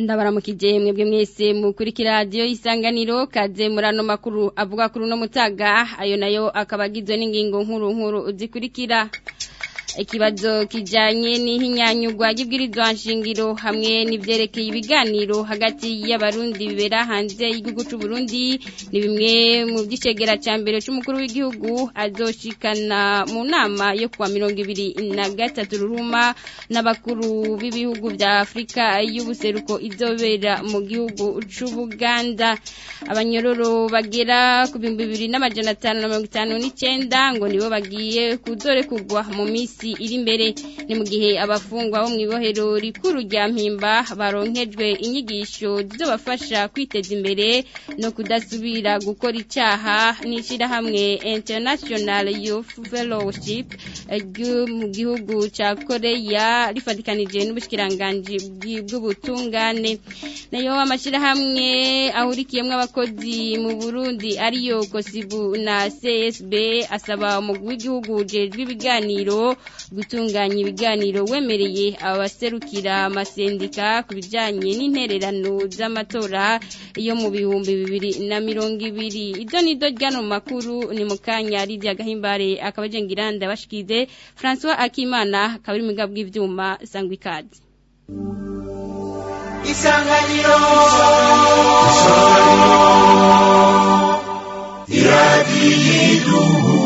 ndabaramukije mwebwe mwese mukurikira radiyo isanganiro kaze murano makuru avuga kuri uno mutaga ayo nayo akaba agizwe n'ingingo nkuru nkuru zikurikira ikibazo kijanye n'ihinyanyurwa ry'ibwirizwa nshingiro hamwe n'ivyerekeye ibiganiro hagati y'abarundi bibera hanze y'igihugu c'u Burundi ni bimwe mu vy'icegera ca mbere c'umukuru w'igihugu azoshikana mu nama yo kuwa mirongo ibiri na gatatu ruhuma n'abakuru b'ibihugu vya Afrika y'ubuseruko izobera mu gihugu c'u Buganda abanyororo bagera ku bihumbi bibiri n'amajana atanu na mirongo itanu n'icenda ngo nibo bagiye kuzorekurwa mu misi iri imbere ni mu gihe abafungwa bo mu ibohero rikuru rya mpimba baronkejwe inyigisho zizobafasha kwiteza imbere no kudasubira gukora icaha n'ishirahamwe international youth fellowship ryo mu gihugu ca koreya rifatikanije n'ubushikiranganji bw'ubutungane nayo amashirahamwe ahurikiyemwo abakozi mu burundi ariyo kosibu na csb asaba umugwi w'igihugu ujejwe ibiganiro gutunganya ibiganiro wemereye abaserukira amasendika ku bijyanye n'intererano z'amatora yo mu bihumbi bibiri na mirongo ibiri ibyo ni byo ryano makuru ni mu kanya rirya gahimbare akaba agenga iranda bashikize francois akimana akaba ari mu bw'ibyuma sangwa ikaze isanganiro iradiyo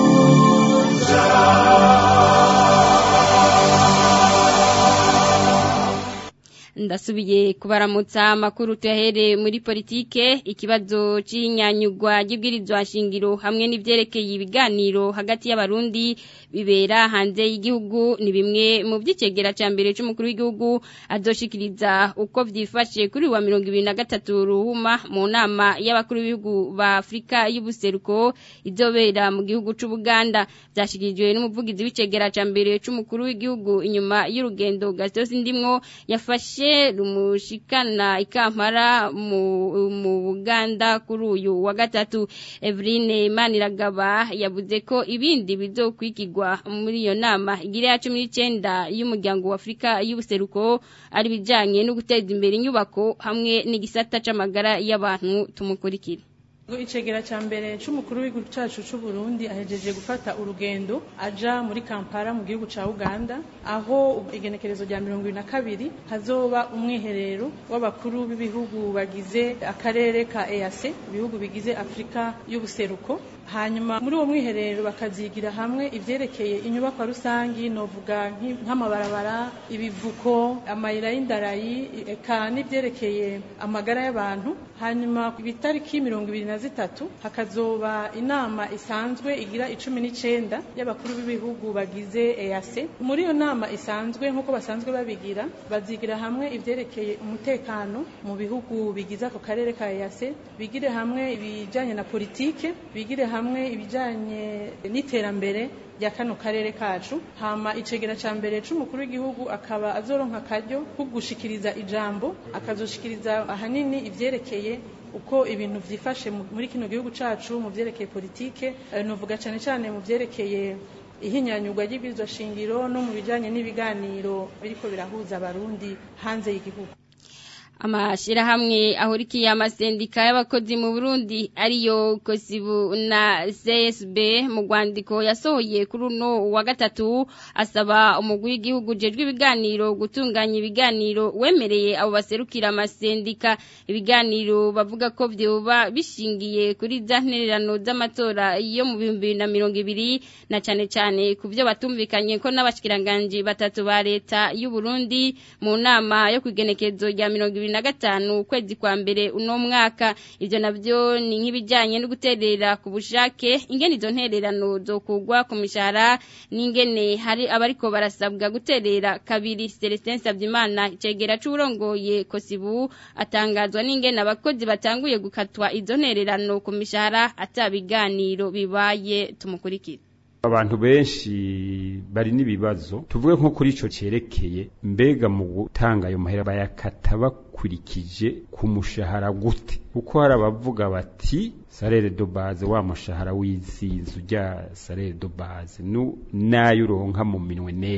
ndasubiye kubaramutsa amakuru tuyahere muri politike ikibazo c'inyanyugwa ry'ibwirizwa nshingiro hamwe n'ivyerekeye ibiganiro hagati y'abarundi bibera hanze y'igihugu ni bimwe mu vy'icegera ca mbere c'umukuru w'igihugu azoshikiriza uko vyifashe kuri wa mirongo ibiri na gatatu ruhuma mu nama y'abakuru b'ibihugu ba Afrika y'ubuseruko izobera mu gihugu c'u Buganda vyashikirijwe n'umuvugizi w'icegera ca mbere c'umukuru w'igihugu inyuma y'urugendo Gastos Ndimwo yafashe rumushikana ikampara mu Buganda kuri uyu wa gatatu Eveline Maniragaba yavuze ko ibindi bizokwikirwa muri iyo nama igira ya 19 y'umuryango wa Afrika y'ubuseruko ari bijanye no guteza imbere inyubako hamwe n'igisata c'amagara y'abantu tumukurikira icegera cya mbere c'umukuru w'igihugu cacu c'u Burundi ahejeje gufata urugendo aja muri Kampala mu gihugu ca Uganda aho igenekerezo rya mirongo ibiri na kabiri hazoba umwiherero w'abakuru b'ibihugu bagize akarere ka EAC ibihugu bigize Afrika y'ubuseruko hanyuma muri uwo mwiherero bakazigira hamwe ivyerekeye inyubakwa rusangi novuga nk'amabarabara ibivuko amayira y'indarayi eka n'ivyerekeye amagara y'abantu hanyuma ku itariki mirongo ibiri na zitatu hakazoba inama isanzwe igira icumi n'icenda y'abakuru b'ibihugu bagize EAC muri iyo nama isanzwe nk'uko basanzwe babigira bazigira hamwe ivyerekeye umutekano mu bihugu bigize ako karere ka EAC bigire hamwe ibijanye na politike bigire hamwe ibijanye n'iterambere rya kano karere kacu hama icegera ca mbere c'umukuru w'igihugu akaba azoronka akaryo ko gushikiriza ijambo akazoshikiriza ahanini ivyerekeye uko ibintu vyifashe muri kino gihugu cacu mu vyerekeye politike novuga cane cane mu vyerekeye ihinyanyurwa ry'ibwirizwa shingiro no mu bijanye n'ibiganiro biriko birahuza abarundi hanze y'igihugu amashirahamwe ahurikiye amasendika y'abakozi mu Burundi ariyo Kosibu na CSB mu rwandiko yasohoye kuri uno wa gatatu asaba umugwi w'igihugu jejwe ibiganiro gutunganya ibiganiro wemereye abo baserukira amasendika ibiganiro bavuga ko vyoba bishingiye kuri za ntererano z'amatora yo mu bihumbi na mirongo ibiri na cane cane ku vyo batumvikanye ko n'abashikiranganje batatu ba leta y'u Burundi mu nama yo kwigenekezo rya mirongo ibiri na gatanu ukwezi kwa mbere uno mwaka ivyo navyo ni nk'ibijanye no guterera ku bushake ingene izo ntererano zokugwa ku mishahara n'ingene hari abariko barasabwa guterera kabiri Celestin Savyimana icegera c'urongoye Kosibu atangazwa n'ingene abakozi batanguye gukatwa izo ntererano ku mishahara atabiganiro bibaye tumukurikira abantu benshi bari n'ibibazo tuvuge nko kuri ico cerekeye mbega mu gutanga ayo mahera bayakata bakurikije ku mushahara gute kuko hari abavuga bati salere de base wa mushahara w'izizu rya salere de base nu nayo uronka mu minwe nete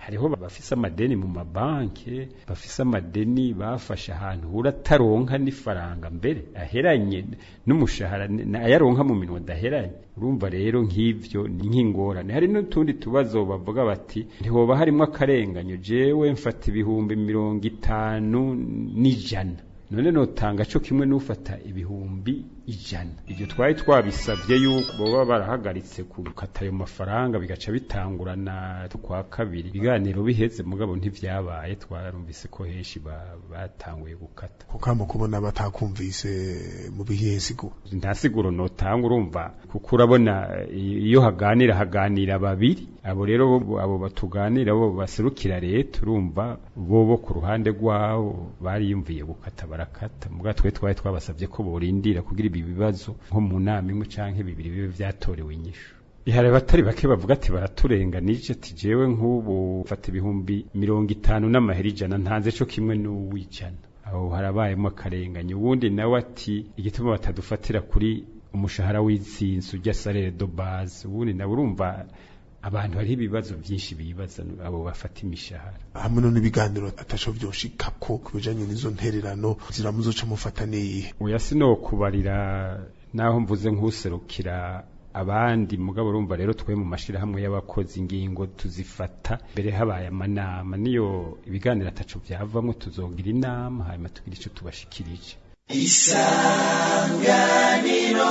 hariho bafise amadeni mu mabanki bafise amadeni bafashe ahantu urataronka n'ifaranga mbere aheranye n'umushahara ayaronka mu minwe adaheranye urumva rero nk'ivyo ni nk'ingorane hari n'utundi tubazo bavuga bati ntihoba harimo akarenganyo jewe mfata ibihumbi mirongo itanu n'ijana none notanga co kimwe n'ufata ibihumbi ijana ivyo twari twabisavye yuko boba barahagaritse gukata ayo mafaranga bigaca bitangurana kwa kabiri ibiganiro biheze mugabo ntivyabaye twarumvise ko henshi batanguye gukata kukamba kubona batakumvise mu bihe siguro nta siguro notanga urumva kuko urabona iyo haganira haganira babiri abo rero abo batuganira bo baserukira leta urumva bo bo ku ruhande rwabo bariyumviye gukata barakata muga twe twari twabasavye ko borindira kugira ibi bibazo nko mu nama imwe canke bibiri bibe vyatorewe inyishu ihare batari bake bavuga ati baraturenganije ati jewe nk'ubu mfata ibihumbi mirongo itanu n'amahera ijana ntanze co kimwe n'uwijana aho harabayemo akarenganya uwundi nawe ati igituma batadufatira kuri umushahara w'insinzi ujya salere do base ubundi nawe urumva abantu hariho ibibazo byinshi bibaza abo bafata imishahara hamwe no n'ibiganiro atasho vyoshikako ku bijanye n'izo ntererano ziramuzoca mufata niyihe oya sinokubarira naho mvuze nk'userukira abandi mugabo urumva rero twe mu mashirahamwe y'abakozi ingingo tuzifata mbere habaye amanama niyo ibiganiro ataco vyavamwo tuzogira inama hanyuma tugira ico tubashikirije isanganiro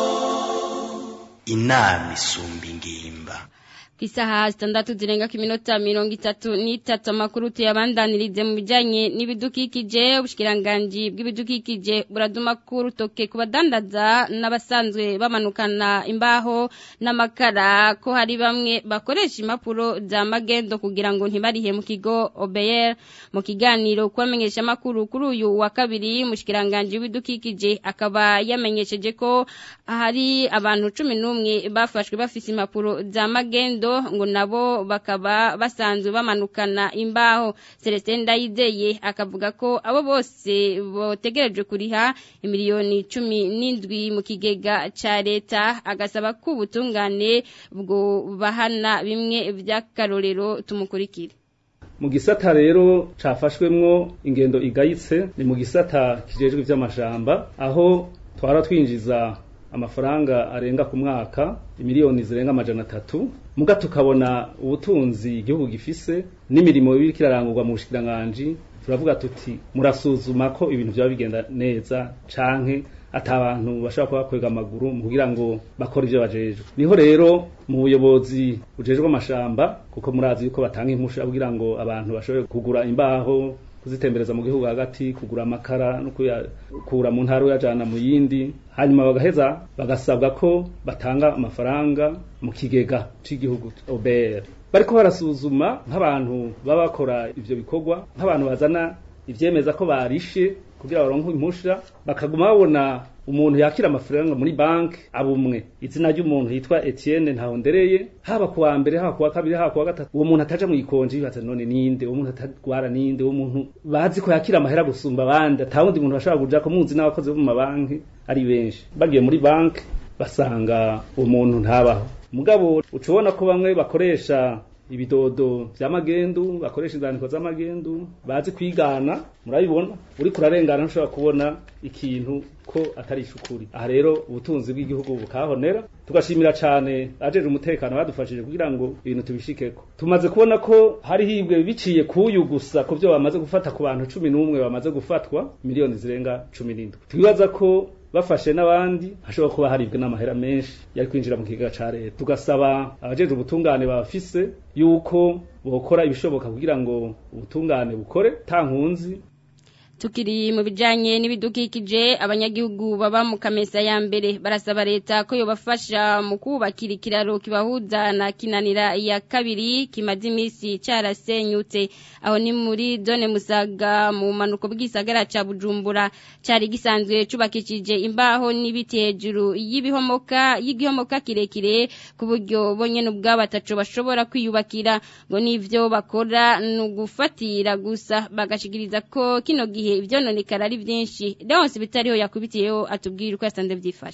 inama isumba ingimba Isaha zitandatu zirenga ku minota mirongo itatu n'itatu amakuru tuyabandanirize mu bijyanye n'ibidukikije ubushikiranganji bw'ibidukikije buraduma ku rutoke ku badandaza n'abasanzwe bamanukana imbaho n'amakara ko hari bamwe bakoresha impapuro za magendo kugira ngo ntibarihe mu kigo OBR mu kiganiro kubamenyesha amakuru kuri uyu wa kabiri umushikiranganji w'ibidukikije akaba yamenyesheje ko hari abantu cumi n'umwe bafashwe bafise impapuro za magendo ngo nabo bakaba basanzwe bamanukana imbaho Celestin Ndayizeye akavuga ko abo bose botegereje kuriha imiliyoni cumi n'indwi mu kigega ca leta agasaba ko ubutungane bwo bahana bimwe vy'akarorero tumukurikire mu gisata rero cafashwemwo ingendo igayitse ni mu gisata kijejwe ivy'amashamba aho twara twinjiza amafaranga arenga ku mwaka imiliyoni zirenga amajana atatu muga tukabona ubutunzi igihugu gifise n'imirimo biriko irarangurwa mu bushikiranganji turavuga tuti murasuzuma ko ibintu vyaba bigenda neza canke ata abantu bashobora kuba bakwega amaguru mu kugira ngo bakore ivyo bajejwe niho rero mu buyobozi bujejwe amashamba kuko murazi yuko batanga impusha kugira ngo abantu bashobore kugura imbaho kuzitembereza mu gihugu hagati kugura amakara no kuyakura mu ntara uyajana mu yindi hanyuma bagaheza bagasabwa ko batanga amafaranga mu kigega c'igihugu OBR bariko barasuzuma nk'abantu baba bakora ivyo bikorwa nk'abantu bazana ivyemeza ko barishe kugira baronke impusha bakaguma babona umuntu yakira amafaranga muri banki abumwe izina ry'umuntu yitwa Etienne Ntahondereye haba kuwa mbere haba kuwa kabiri haba kuwa gatatu uwo muntu ataja mu ikonji bibaza none ninde uwo muntu atagwara ninde uwo muntu bazi ko yakira amahera gusumba abandi atawundi muntu bashobora kuja ko muzi n'abakozi bo mu mabanki ari benshi bagiye muri banki basanga uwo muntu ntabaho mugabo ucubona ko bamwe bakoresha ibidodo vy'amagendu bakoresha inzandiko z'amagendu bazi kwigana murabibona uri kurarengana ntushobora kubona ikintu ko atari ishukuri aha rero ubutunzi bw'igihugu bukahonera tugashimira cane ajeje umutekano badufashije kugira ngo ibintu tubishikeko tumaze kubona ko hari hibwe biciye kuyu gusa ku byo bamaze gufata ku bantu cumi n'umwe bamaze gufatwa miliyoni zirenga cumi n'indwi twibaza ko bafashe n'abandi hashobora kuba haribwe n'amahera menshi yari kwinjira mu kigega ca leta tugasaba abajeje ubutungane bafise yuko bokora ibishoboka kugira ngo ubutungane bukore ta nkunzi tukiri mu bijanye n'ibidukikije abanyagihugu baba mu kamesa ya mbere barasaba leta ko yobafasha mu kubakira ikiraro kibahuza na kinanira ya kabiri kimaze iminsi carasenyutse aho ni muri zone musaga mu manuko bw'isagara ca bujumbura cari gisanzwe cubakishije imbaho n'ibiti hejuru y'ibihomoka y'igihomoka kirekire ku buryo bonyene ubwabo ataco bashobora kwiyubakira ngo n'ivyo bakora ni ugufatira gusa bagashikiriza ko kino gihe ivyononekara ari vyinshi Leonce bitariho yakubitiyeho atubwira uko yasanze vyifashe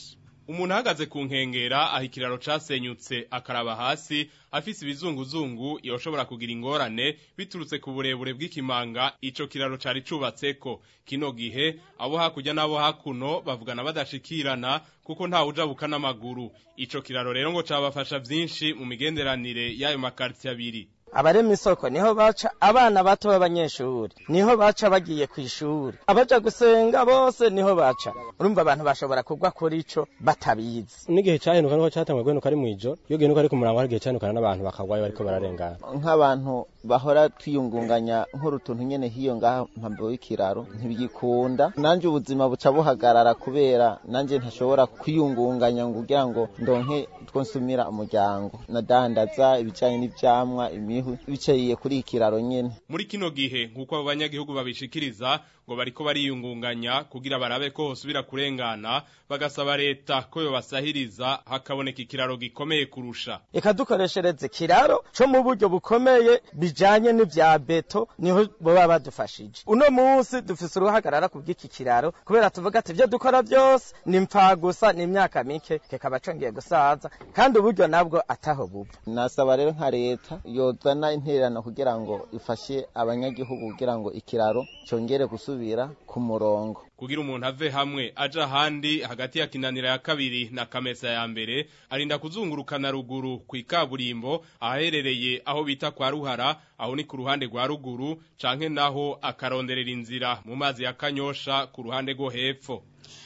umuntu ahagaze ku nkengera aho ikiraro casenyutse akaraba hasi afise ibizunguzungu yoshobora kugira ingorane biturutse ku burebure bw'ikimanga ico kiraro cari cubatseko kino gihe abo hakurya n'abo hakuno bavugana badashikirana kuko nta ujabuka n'amaguru ico kiraro rero ngo cabafasha vyinshi mu migenderanire y'ayo makartie abiri abarema isoko niho baca abana bato b'abanyeshuri niho baca bagiye ku ishuri abaja gusenga bose niho baca urumva abantu bashobora kugwa kuri ico batabizi n'igihe cyahenuka niho cyatangwa guhenuka ari mw'ijoro iyo gihenuka ari ku murango hari igihe cyahenukana n'abantu bakagwayo bariko bararengana nk'abantu bahora twiyungunganya nk'urutuntu nyene hiyo ngaha mpambo y'ikiraro ntibigikunda nanje ubuzima buca buhagarara kubera nanje ntashobora kwiyungunganya ngo kugira ngo ndonke twonsumira umuryango nadandaza ibijanye n'ivyamwa imihwi bicariye kuri ikiraro nyene muri kino gihe nk'uko abo banyagihugu babishikiriza ngo bariko bariyungunganya kugira barabe ko hosubira kurengana bagasaba leta ko yobasahiriza hakaboneka ikiraro gikomeye kurusha reka dukoreshereze ikiraro co mu buryo bukomeye bijanye n'ivya beto niho boba badufashije uno munsi dufise uruhagarara ku bw'iki kiraro kubera tuvuga ati ivyo dukora vyose ni gusa ni imyaka mike kikaba congeye gusaza kandi uburyo nabwo ataho buva nasaba rero nka leta yozana intererano kugira ngo ifashe abanyagihugu kugira ngo ikiraro congere gusubira ku murongo kugira umuntu ave hamwe aja ahandi hagati ya kinanira ya kabiri na kamesa ya mbere arinda kuzungurukana ruguru ku ikaburimbo ahaherereye aho bita kwa ruhara aho ni ku ruhande rwa ruguru canke naho akaronderera inzira mu mazi ya kanyosha ku ruhande rwo hepfo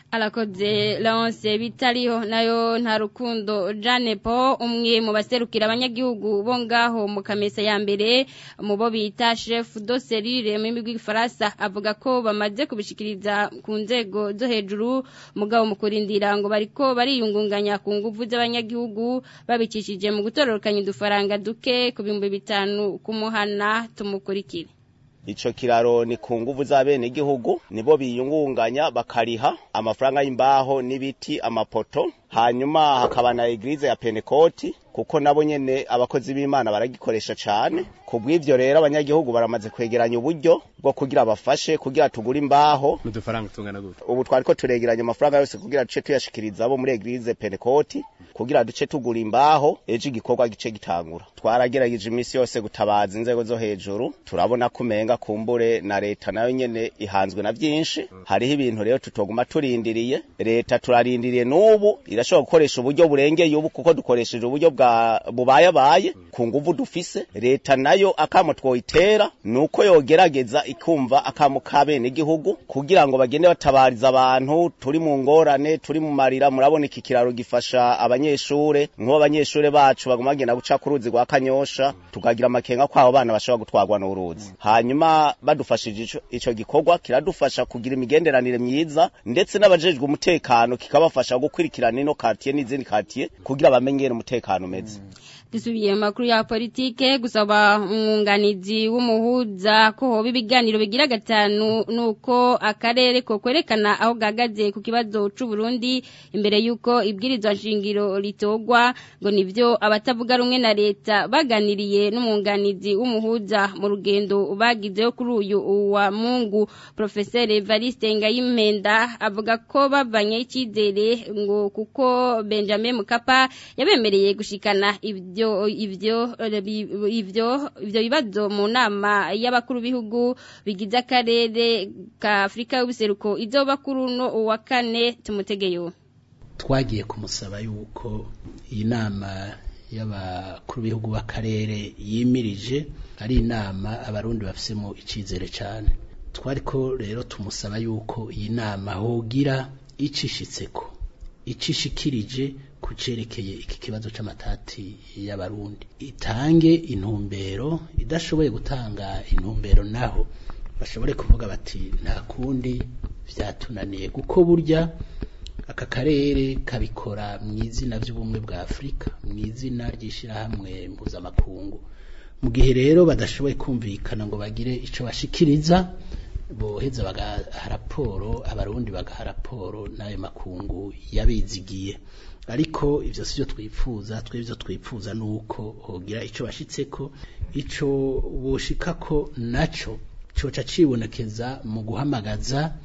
alakoze laonse bitariho nayo nta rukundo Jane Po umwe mu baserukira abanyagihugu bo ngaho mu kamesa ya mbere mu bo bita chef de serire mu migwi Faransa avuga ko bamaze kubishikiriza ku nzego zo hejuru mugabo mu kurindira ngo bariko bariyungunganya ku nguvu z'abanyagihugu babicishije mu gutororokanya udufaranga duke ku bihumbi bitanu kumuhana tumukurikire ico kiraro ni ku nguvu z'abene igihugu nibo biyungunganya bakariha amafaranga y'imbaho n'ibiti amapoto hanyuma hakaba na eglise ya Pentecote kuko nabo nyene abakozi b'Imana baragikoresha cane kubw'ivyo rero abanyagihugu baramaze kwegeranya uburyo bwo kugira bafashe kugira tugure imbaho n'udufaranga tungana gute ubu twariko turegeranya amafaranga yose kugira duce tuyashikiriza abo muri eglise Pentecote kugira duce tugura imbaho ejo igikorwa gice gitangura twaragerageje iminsi yose gutabaza inzego zo hejuru turabona kumenga kumbure na leta nayo nyene ihanzwe na vyinshi hariho ibintu rero tutoguma turindiriye leta turarindiriye n'ubu irashobora gukoresha uburyo burengeye ubu kuko dukoresheje uburyo bwa bubayabaye ku nguvu dufise leta nayo akamo twoyitera nuko yogerageza ikumva akamo kabene igihugu kugira ngo bagende batabariza abantu turi mu ngorane turi mu marira murabona iki kiraro gifasha abanyeshure nk'ubu abanyeshure bacu baguma bagenda guca ku ruzi rwa kanyosha tukagira amakenga ko abo bana bashobora gutwarwa n'uruzi hanyuma badufashije ico, ico gikorwa kiradufasha kugira imigenderanire myiza ndetse n'abajejwe umutekano kikabafasha gukurikirana ino quartier n'izindi quartier kugira bamenyere umutekano umeze dusubiye mu makuru ya politike gusaba umwunganizi w'umuhuza ko hoba ibiganiro bigira gatanu nuko akarere ko kwerekana aho gagaze ku kibazo c'u Burundi imbere yuko ibwirizwa nshingiro litogwa ngo nivyo abatavuga rumwe na leta baganiriye n'umwunganizi w'umuhuza mu rugendo bagizeyo kuri uyu wa Mungu Professeur Evariste Ngayimpenda avuga ko bavanye icyizere ngo kuko Benjamin Mukapa yabemereye gushikana ibyo ivyo ivyo ivyo bibazo mu nama y'abakuru b'ibihugu bigize akarere ka Afrika y'ubuseruko izoba kuri uno wa kane tumutegeyo twagiye kumusaba yuko iyi nama y'abakuru b'ibihugu b'akarere yimirije ari inama abarundi bafisemo icizere cyane twariko rero tumusaba yuko iyi nama hogira icishitseko icishikirije kucerekeye iki kibazo c'amatati y'abarundi itange intumbero idashoboye gutanga intumbero naho bashobore kuvuga bati nta kundi vyatunaniye kuko burya aka karere kabikora mu izina by'ubumwe bwa Afurika mu izina ry'ishirahamwe mpuzamakungu mu gihe rero badashoboye kumvikana ngo bagire ico bashikiriza boheza bagaha raporo abarundi bagaha raporo n'ayo makungu yabizigiye ariko ivyo sivyo twifuza twebwe twifuza nuko hogira ico bashitseko ico boshikako naco coca cibonekeza mu guhamagaza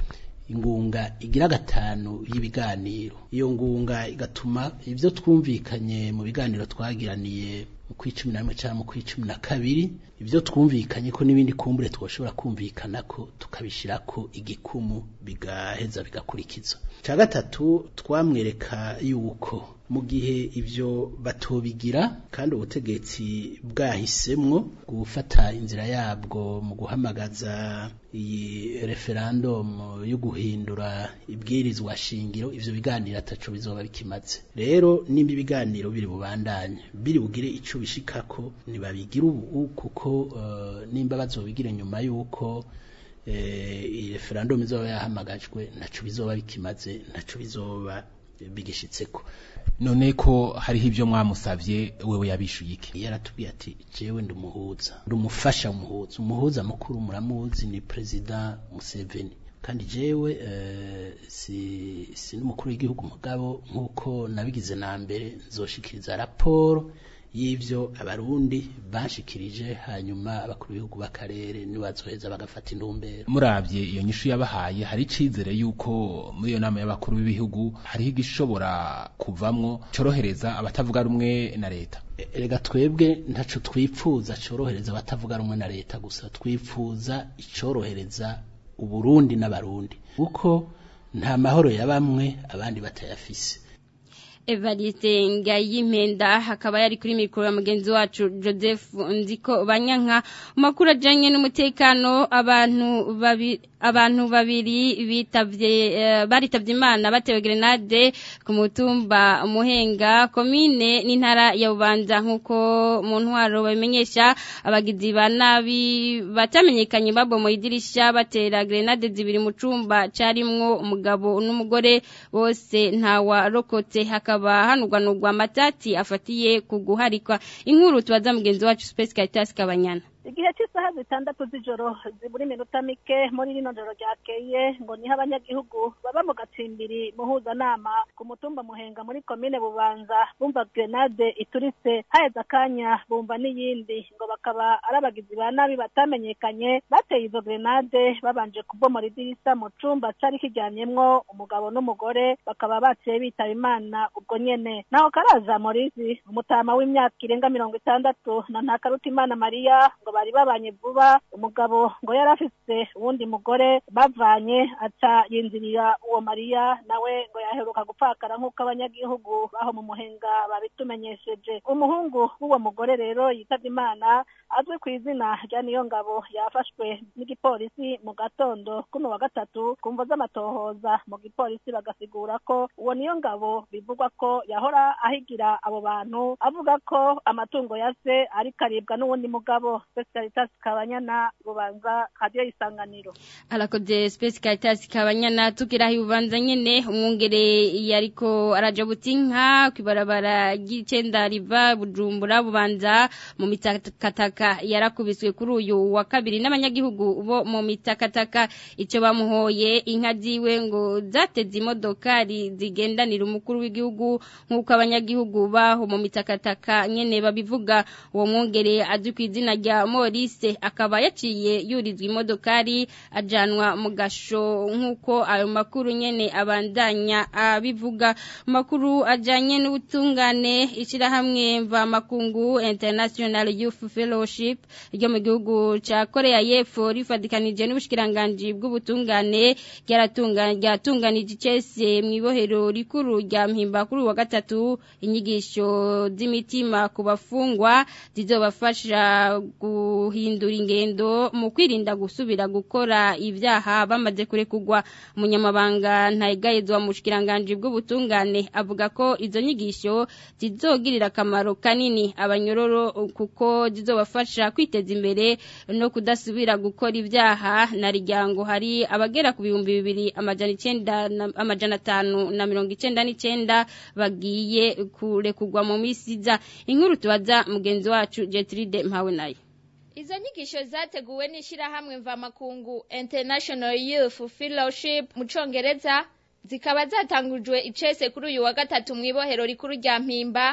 ingunga igira gatanu y'ibiganiro iyo ngunga igatuma ibyo twumvikanye mu biganiro twagiraniye mu kw'icumi na rimwe cyangwa mu kw'icumi na kabiri ibyo twumvikanye ko n'ibindi kumbure twoshobora kumvikana ko tukabishyira ko igikumu bigaheza bigakurikizwa cya gatatu twamwereka yuko mu gihe ibyo batobigira kandi ubutegetsi bwahisemwo gufata inzira yabwo mu guhamagaza iyi referendum yo guhindura ibwirizwa shingiro ivyo biganiro ataco bizoba bikimaze rero nimba ibiganiro biri bubandanye biri bugire ico bishikako ntibabigira ubu kuko uh, nimba bazobigira nyuma yuko iyi referendum izoba yahamagajwe ntaco bizoba bikimaze ntaco bizoba bigishitseko none ko hariho ibyo mwamusavye wewe yabishuye iki yaratubwiye ati jewe ndi umuhuza ndi umufasha umuhuza umuhuza mukuru muramuzi ni president Museveni kandi jewe uh, si si n'umukuru w'igihugu mugabo nkuko nabigize na mbere nzoshikiriza raporo y'ivyo abarundi bashikirije hanyuma abakuru b'ibihugu b'akarere nibazoheza bagafata intumbero muravye iyo nyishu yabahaye hari icizere yuko muri iyo nama y'abakuru b'ibihugu hariho igishobora kuvamwo corohereza abatavuga rumwe na leta erega twebwe ntaco twipfuza corohereza abatavuga rumwe na leta gusa twipfuza icorohereza uburundi n'abarundi kuko nta mahoro ya bamwe abandi batayafise Evariste Ngayimpenda hakaba yari kuri mikoro ya mugenzi wacu Joseph Nziko Banyanka makuru ajanye n'umutekano abantu babi abantu babiri bitavye uh, baritavye Imana batewe grenade ku mutumba Muhenga komine n'intara ya Bubanza nkuko mu ntwaro babimenyesha abagizi ba nabi batamenyekanye babo mu idirisha batera grenade zibiri mu cumba carimwo umugabo n'umugore bose ntawa rokotse hakaba hanugwanugwa amatati afatiye ku guharikwa inkuru tubaza mugenzi wacu Space Caritas Kabanyana igihe cy'isaha zitandatu z'ijoro zibura iminota mike muri rino joro ryakeye ngo niho abanyagihugu baba mu gatsimbiri muhuzanama ku mutumba muhenga muri komine bubanza bumva grenade ituritse haheze akanya bumva n'iyindi ngo bakaba ari abagizi ba nabi batamenyekanye bateye izo grenade babanje kubomora idirisa mu cumba cari kijyanyemwo umugabo n'umugore bakaba baciye bitaba imana ubwo nyene naho karaza morizi umutama w'imyaka irenga mirongo itandatu na ntakarutimana mariya ngo bari babanye vuba umugabo ngo yari afise uwundi mugore bavanye aca yinzirira uwo mariya nawe ngo yaheruka gupfakara nk'uko abanyagihugu baho mu muhenga babitumenyesheje umuhungu w'uwo mugore rero yitabye imana azwi ku izina rya niyo ngabo yafashwe n'igipolisi mu gatondo kuno wa gatatu ku mvo z'amatohoza mu gipolisi bagasigura ko uwo niyo ngabo bivugwa ko yahora ahigira abo bantu avuga ko amatungo ya se ariko aribwa n'uwundi mugabo Caritas Kabanyana bubanza radio isanganiro Alakoze Space Caritas Kabanyana tukira hibanza nyene umwungere yariko araja butinka kwibarabara ry'icenda riva Bujumbura bubanza mu mitakataka yarakubiswe kuri uyu wa kabiri n'abanyagihugu bo mu mitakataka ico bamuhoye inka ziwe ngo zateze imodokari zigendanira umukuru w'igihugu nk'uko abanyagihugu baho mu mitakataka nyene babivuga uwo mwungere azwi ku izina rya Maurice akaba yaciye yurizwa imodokari ajanwa mu gasho nk'uko ayo makuru nyene abandanya abivuga makuru ajanye n'ubutungane ishirahamwe mva makungu International Youth Fellowship ryo mu gihugu ca Korea y'Epfo rifadikanije n'ubushikiranganje bw'ubutungane ryaratunganije icese mu ibohero rikuru rya mpimba kuri wa gatatu inyigisho z'imitima ku bafungwa zizobafasha guhindura ingendo mu kwirinda gusubira gukora ibyaha bamaze kurekugwa umunyamabanga ntayigayezwa mu bushikiranganje bw'ubutungane avuga ko izo nyigisho zizogirira akamaro kanini abanyororo kuko zizobafasha kwiteza imbere no kudasubira gukora ibyaha na rijyango hari abagera ku bihumbi bibiri amajana icenda amajana atanu na mirongo icenda n'icenda bagiye kurekugwa mu misiza inkuru tubaza mugenzi wacu Jetride mpawe nayo Izo nyigisho zateguwe n'ishirahamwe mvamakungu International Youth Fellowship mu Congereza zikaba zatangujwe icese kuri uyu wa gatatu mu ibohero rikuru rya Mpimba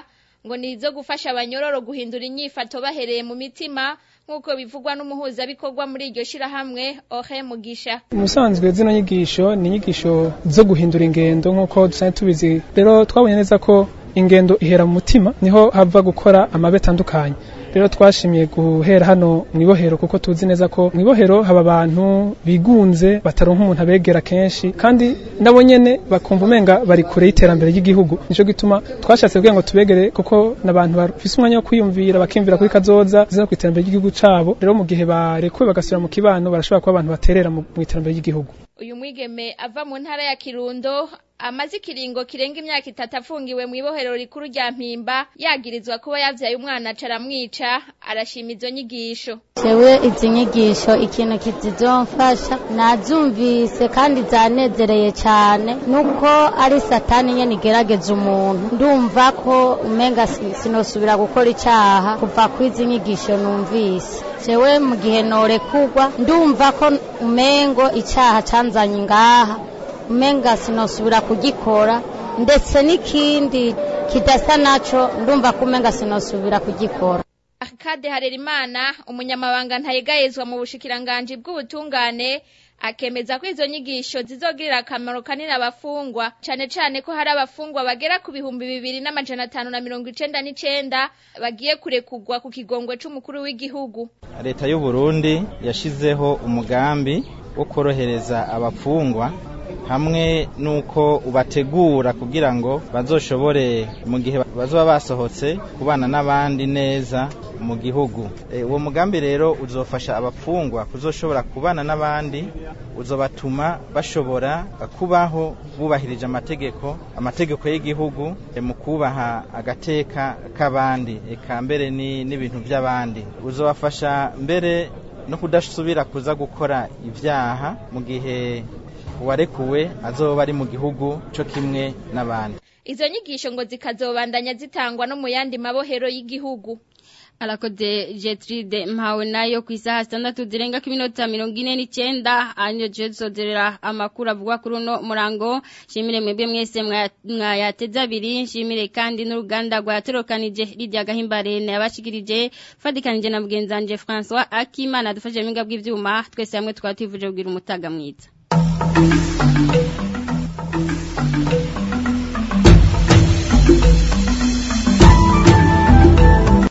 ngo ni izo gufasha abanyororo guhindura inyifato bahereye mu mitima nk'uko bivugwa n'umuhuzabikorwa muri iryo shirahamwe Ore Mugisha musanzwe zino nyigisho ni inyigisho zo guhindura ingendo nk'uko dusanzwe tubizi rero twabonye neza ko ingendo ihera mu mutima niho hava gukora amabe atandukanye rero twashimiye guhera hano mu ibohero kuko tuzi neza ko mu ibohero haba abantu bigunze bataronka umuntu abegera kenshi kandi nabo nyene bakumva umenga bari kure y'iterambere ry'igihugu nico gituma twashatse kugira ngo tubegere kuko n'abantu bafise umwanya wo kwiyumvira bakimvira kuri kazoza ziza ku iterambere ry'igihugu cabo rero mu gihe barekuwe bagasubira mu kibano barashobora kuba abantu baterera mu iterambere ry'igihugu uyu mwigeme ava mu ntara ya Kirundo amaze ikiringo kirenga imyaka itatu afungiwe mu ibohero rikuru rya mpimba yagirizwa kuba yavyaye umwana acaramwica arashima izo nyigisho jewe izi nyigisho ikintu kizizomfasha nazumvise kandi zanezereye cyane nuko ari satani nyene igerageza umuntu ndumva ko umenga sinosubira gukora icaha kuva kwizi nyigisho numvise jewe mu gihe norekurwa ndumva ko umengo icaha canzanye ngaha umenga sinosubira kugikora ndetse n'ikindi kidasa naco ndumva ko umenga sinosubira kugikora Kade Harerimana umunyamabanga ntayegayezwa mu bushikiranganji bw'ubutungane akemeza ko izo nyigisho zizogirira akamaro kanini abafungwa cane cane ko hari abafungwa bagera ku bihumbi bibiri n'amajana atanu na mirongo icenda n'icenda bagiye kurekurwa ku kigongwe c'umukuru w'igihugu leta y'u Burundi yashizeho umugambi wo korohereza abafungwa hamwe nuko ubategura kugira ngo bazoshobore mu gihe bazoba basohotse kubana n'abandi neza mu gihugu uwo mugambi rero uzofasha abafungwa kuzoshobora kubana n'abandi uzobatuma bashobora kubaho bubahirije amategeko amategeko y'igihugu mu kubaha agateka k'abandi eka mbere n'ibintu by'abandi uzobafasha mbere no kudasubira kuza gukora ibyaha mu gihe uwarekuwe azoba ari mu gihugu cyo kimwe n'abandi izo nyigisho ngo zikazobandanya zitangwa no mu yandi mabohero y'igihugu arakoze Jetride mpawe nayo ku isaha sitandatu zirenga ku minota mirongo ine n'icyenda hanyuma dusozerera amakuru avuga kuri uno murango nshimire mwebwe mwese mwayateze abiri nshimire kandi n'uruganda rwatorokanije rirya gahimbare yabashikirije fatikanije na mugenzi wanje François Akimana adufashije mu bw'ibyuma twese hamwe twaba twifuje kugira umutaga mwiza